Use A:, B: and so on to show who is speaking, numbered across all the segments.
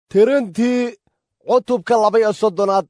A: tirintii cutubka laba-iyo soddonaad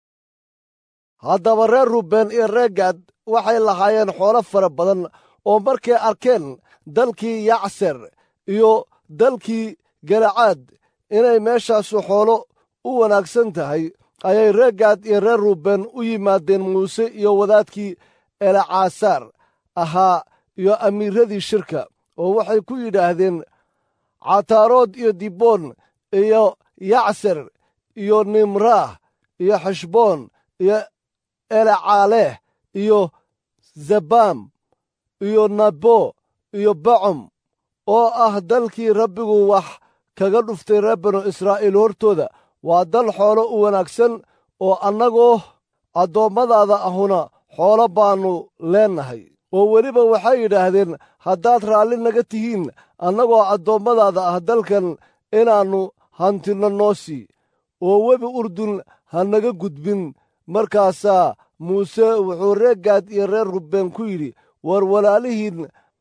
A: haddaba reer ruben iyo reer gaad waxay lahaayeen xoolo fara badan oo markay arkeen dalkii yacser iyo dalkii galacaad inay meeshaasu xoolo u wanaagsan tahay ayay reer gaad iyo reer ruben u yimaadeen muuse iyo wadaadkii elacaasaar ahaa iyo amiiradii shirka oo waxay ku yidhaahdeen cataarood iyo diboon iyo yacser iyo nimraah iyo xeshboon iyo elacaaleh iyo zabam iyo nabo iyo bacom oo ah dalkii rabbigu wax kaga dhuftay reer banu israa'iil hortooda waa dal xoolo u wanaagsan oo annagoo addoommadaada ahuna xoolo baannu leennahay oo weliba waxay yidhaahdeen haddaad raalli naga tihiin annagoo addoommadaada ah dalkan inaannu hantinno noo sii oo webi urdun ha naga gudbin markaasaa muuse wuxuu reer gaad iyo reer rubbeen ku yidhi war walaalihiin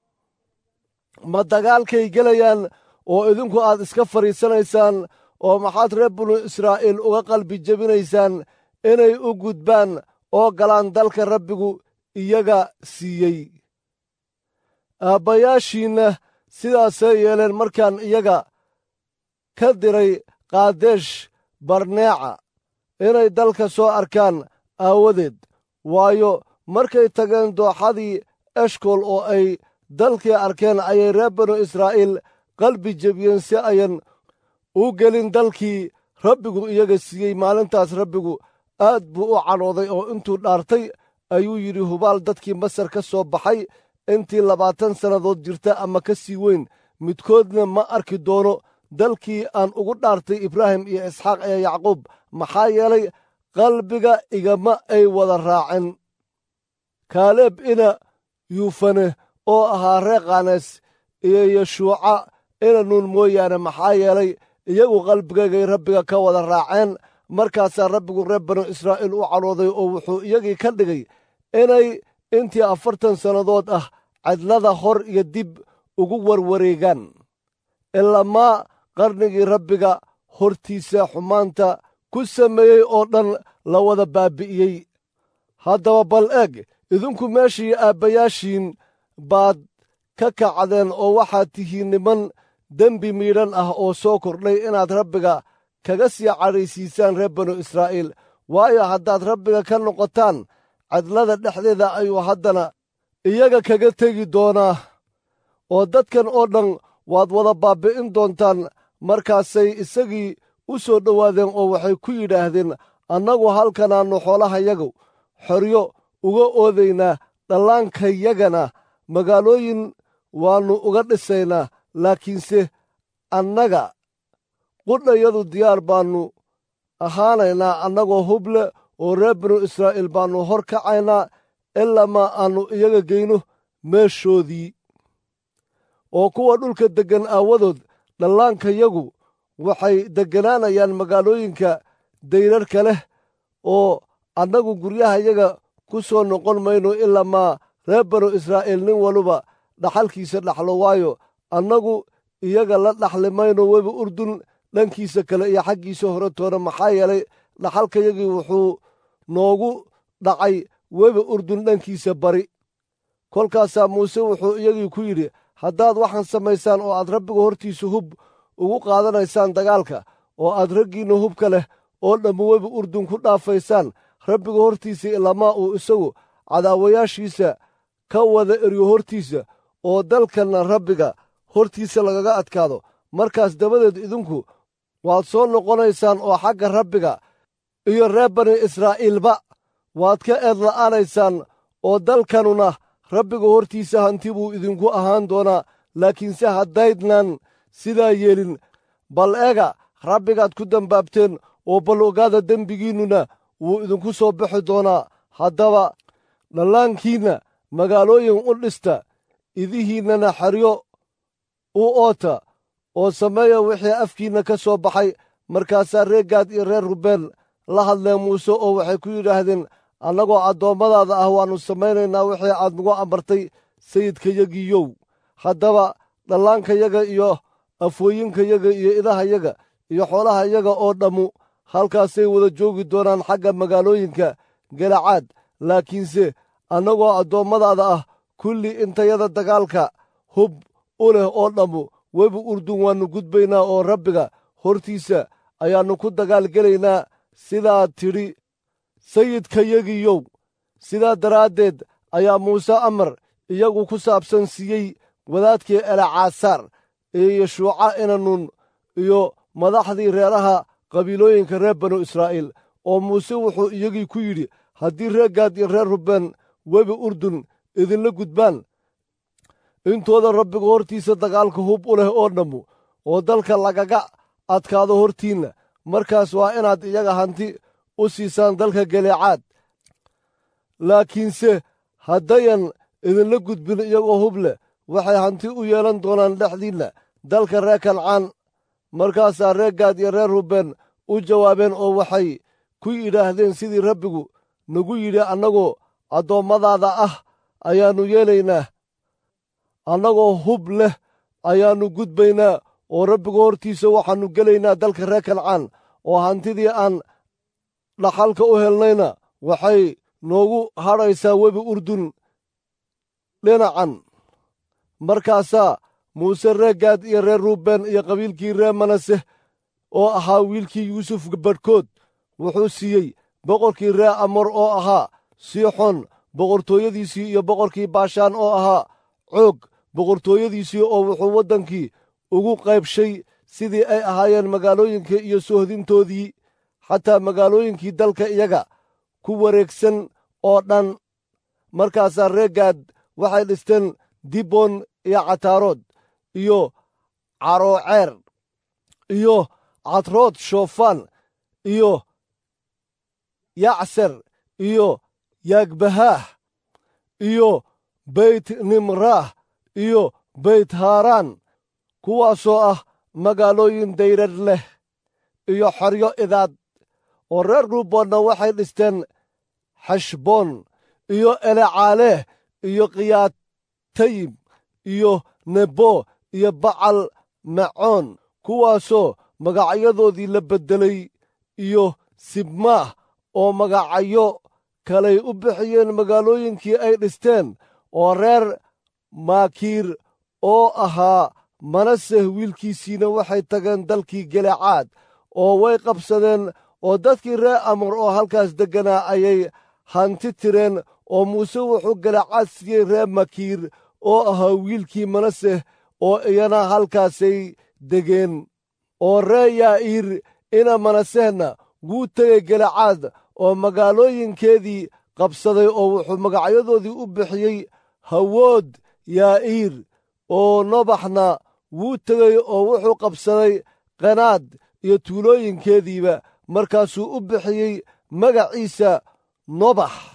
A: ma dagaalkay gelayaan oo idinku aad iska fadhiisanaysaan oo maxaad reer binu israa'iil uga qalbi jebinaysaan inay u gudbaan oo galaan dalka rabbigu iyaga siiyey aabbayaashiinna sidaasay yeeleen markaan iyaga ka diray kaadesh barneeca inay dalka soo arkaan aawadeed waayo markay tageen dooxadii eshkol oo ay dalkii arkeen ayay reer banu israa'iil qalbi jebiyeen si ayan u gelin dalkii rabbigu iyaga siiyey maalintaas rabbigu aad buu u cadhooday oo intuu dhaartay ayuu yidhi hubaal dadkii masar ka soo baxay intii labaatan sannadood jirta ama ka sii weyn midkoodna ma arki doono dalkii aan ugu dhaartay ibraahim iyo isxaaq iyo yacquub maxaa yeelay qalbiga igama ay wada raaceen kaaleeb ina yuufane oo ahaa reer kaanes iyo yeshuuca ina nuun mooyaane maxaa yeelay iyagu qalbigaygay rabbiga ka wada raaceen markaasaa rabbigu reer banu israa'iil u cadhooday oo wuxuu iyagii ka dhigay inay intii afartan sannadood ah cidlada hor iyo dib ugu warwareegaan ilamaa qarnigii rabbiga hortiisa xumaanta ku sameeyey oo dhan la wada baabi'iyey haddaba bal eeg idinku meeshii aabbayaashiin baad ka kacdeen oo waxaad tihiin niman dembi miidhan ah oo soo kordhay inaad rabbiga kaga sii cadhaysiisaan reer banu israa'iil waayo haddaad rabbiga ka noqotaan cidlada dhexdeeda ayuu haddana iyaga kaga tegi doonaa oo dadkan oo dhan waad wada baabbi'in doontaan markaasay isagii u soo dhowaadeen oo waxay ku yidhaahdeen annagu halkanaannu xoolahayagu xoryo uga oodaynaa dhallaankayagana magaalooyin waannu uga dhisaynaa laakiinse annaga qudhayadu diyaar baannu ahaanaynaa annagoo huble oo reer binu israa'iil baannu hor kacaynaa ilamaa aannu iyaga geyno meeshoodii oo kuwa dhulka deggan aawadood dhallaankayagu waxay degganaanayaan magaalooyinka dayrarka leh oo annagu guryahayaga ku soo noqon mayno ilamaa reer banu israa'iil nin waluba dhaxalkiisa dhaxlo waayo annagu iyaga la dhaxli mayno webi urdun dhankiisa kale iyo xaggiisa hore toona maxaa yeelay dhaxalkayagii wuxuu noogu dhacay webi urdun dhankiisa bari kolkaasaa muuse wuxuu iyagii ku yidhi haddaad waxaan samaysaan oo aad rabbiga hortiisa hub ugu qaadanaysaan dagaalka oo aad raggiinna hubka leh oo dhammu webi urdun ku dhaafaysaan rabbiga hortiisa ilamaa uu isagu cadaawayaashiisa ka wada eryo hortiisa oo dalkanna rabbiga hortiisa lagaga adkaado markaas dabadeed idinku waad soo noqonaysaan oo xagga rabbiga iyo reer bani israa'iilba waad ka eedla'aanaysaan oo dalkanuna rabbiga hortiisa hanti buu idinku ahaan doonaa laakiinse haddaydnan sidaa yeelin bal ega rabbigaad ku dambaabteen oo bal ogaada dembigiinnuna wuu idinku soo bixi doonaa haddaba dhallaankiinna magaalooyin u dhista idihiinnana xeryo u oota oo sameeya wixii afkiinna ka soo baxay markaasaa reer gaad iyo reer rubeen la hadleen muuse oo waxay ku yidhaahdeen annagoo addoommadaada ah waannu samaynaynaa wixii aad nagu amartay sayidkayagiiyow haddaba dhallaankayaga iyo afooyinkayaga iyo idahayaga iyo xoolaha iyaga oo dhammu halkaasay wada joogi doonaan xagga magaalooyinka galacaad laakiinse annagoo addoommadaada ah kulli intayada dagaalka hub u leh oo dhammu webi urdun waannu gudbaynaa oo rabbiga hortiisa ayaannu ku dagaalgelaynaa sidaa tidhi sayidkayagiyow sidaa daraaddeed ayaa muuse amar iyagu ku saabsan siiyey wadaadkii elacaasaar iyo yeshuuca inanun iyo madaxdii reeraha qabiilooyinka reer banu israa'iil oo muuse wuxuu iyagii ku yidhi haddii reer gaad iyo reer rubbeen webi urdun idinla gudbaan intooda rabbiga hortiisa dagaalka hub u leh oo dhammu oo dalka lagaga adkaado hortiinna markaas waa inaad iyaga hanti u siisaan dalka galeecaad laakiinse haddayan idinla gudbin iyagoo hub leh waxay hanti u yeelan doonaan dhexdiinna dalka reer kancaan markaasaa reer gaad iyo reer rubbeen u jawaabeen oo waxay ku yidhaahdeen sidii rabbigu nagu yidhi annagoo addoommadaada ah ayaannu yeelaynaa annagoo hub leh ayaannu gudbaynaa oo rabbiga hortiisa waxaannu gelaynaa dalka reer kancaan oo hantidii aan dhaxalka u helnayna waxay noogu hadhaysaa webi urdun dhinacan markaasaa muuse reer gaad iyo reer ruubeen iyo qabiilkii reer manase oo ahaa wiilkii yuusuf badhkood wuxuu siiyey boqorkii reer amor oo ahaa siixon boqortooyadiisii iyo boqorkii baashaan oo ahaa coog boqortooyadiisii oo wuxuu waddankii ugu qaybshay sidii ay ahaayeen magaalooyinka iyo soohdintoodii xataa magaalooyinkii dalka iyaga ku wareegsan oo dhan markaasaa reer gaad waxay dhisteen dibon iyo cataarood iyo carooceer iyo cadrood shoofaan iyo yacser iyo yaagbahaah iyo beyt nimraah iyo beyt haaraan kuwaasoo ah magaalooyin dayrad leh iyo xoryo idaad oo reer ruuboonna waxay dhisteen xashboon iyo elecaaleeh iyo khiyaatayim iyo nebo iyo bacal macoon kuwaasoo magacyadoodii la beddelay iyo sibmaah oo magacyo kalay u bixiyeen magaalooyinkii ay dhisteen oo reer maakiir oo ahaa manaseh wiilkiisiina waxay tageen dalkii gelecaad oo way qabsadeen oo dadkii reer amar oo halkaas degganaa ayay hanti tireen oo muuse wuxuu gelecaad siiyey reer makiir oo ahaa wiilkii manaseh oo iyana halkaasay degeen oo reer yaa'iir ina manasehna wuu tegey gelecaad oo magaalooyinkeedii qabsaday oo wuxuu magacyadoodii u bixiyey hawood yaa'iir oo nobaxna wuu tegey oo wuxuu qabsaday qanaad iyo tuulooyinkeediiba markaasuu u bixiyey magaciisa nobax